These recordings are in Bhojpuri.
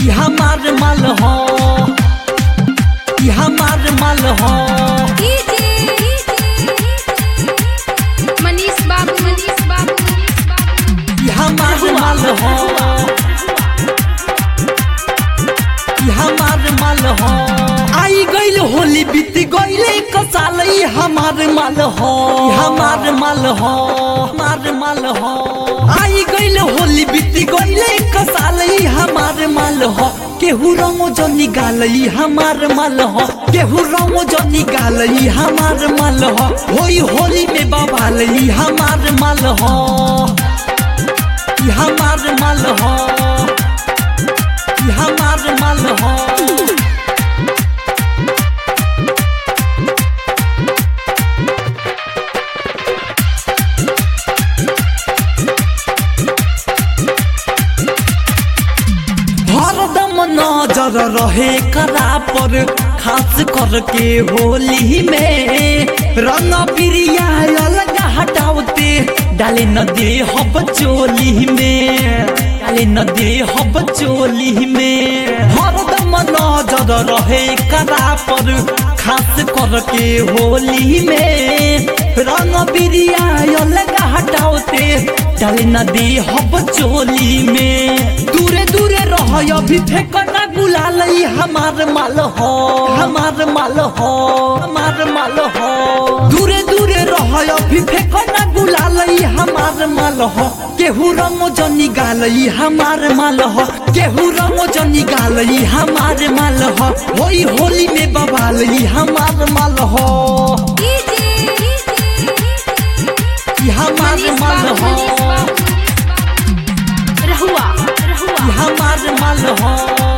ई हमार माल हो ई हमार माल हो मनीष बाबू मनीष बाबू मनीष बाबू ई हमार माल हो ई हमार माल हो आई गइल होली बीत गइले कसाल ई हमार माल हो ई हमार माल हो हमार माल हो आई गइल होली बीत गइले कसाल ई हमार माल हो केहू रंगो जो निकाल ई हमार माल हो केहू रंगो जो निकाल ई हमार माल हो होई होली में बवाल ई हमार माल हो ई हमार माल हो ई हमार माल हो हरदम नजर रहे करा पर खास करके होली में रंग बिरिया अलग हटावते डाले न दे हब चोली में डाले न दे हब चोली में हरदम नजर रहे करा पर खास करके होली में रंग बिरिया अलग हटावते डाले न दे हब चोली में दूरे दूरे रह अभी फेंकना गुलाल ई हमार माल हो हमार माल हो हमार माल हो दूरे दूरे रह अभी फेंकना गुलाल ई हमार माल हो केहू रंगो जनी गाल ई हमार माल हो केहू रंगो जनी गाल ई हमार माल हो होई होली में बवाल ई हमार माल हो ई हमार मनीष माल बाबू हो मनीष बाबू रहुआ रहुआ ई हमार माल हो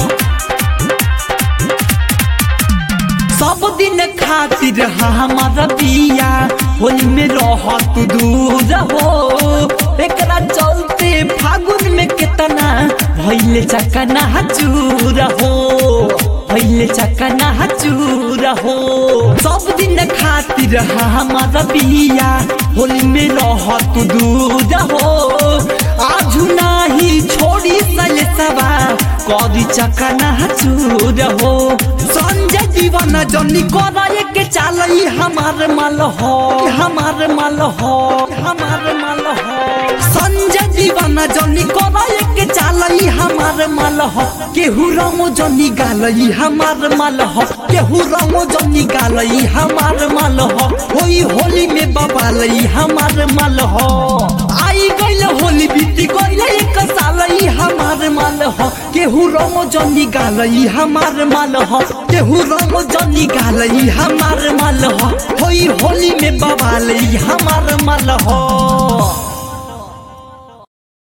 सब दिन खातिर हमारा बिया होली में रह तू दूर हो एकरा चलते फागुन में कितना भैले चकना चूर हो भैले चकना चूर हो सब दिन खातिर हमारा बिया होली में रह तू दूर हो आजू नाही छोड़ी सले सवा कदी चकना चूर हो संजय दीवाना जनी कराए के चाल ई हमार माल हो ई हमार माल हो ई हमार माल हो संजय दीवाना जनी कराए के चाल ई हमार माल हो केहू रंगो जनी गाल ई हमार माल हो केहू रंगो जनी गाल ई हमार माल हो होई होली में बवाल ई हमार माल हो आई गइल होली बीती गइल एक साल ई हमार माल हो केहू रंगो जनी गाल ई हमार माल हो केहू रंगो जनी गाल ई हमार माल हो होई होली में बवाल ई हमार माल हो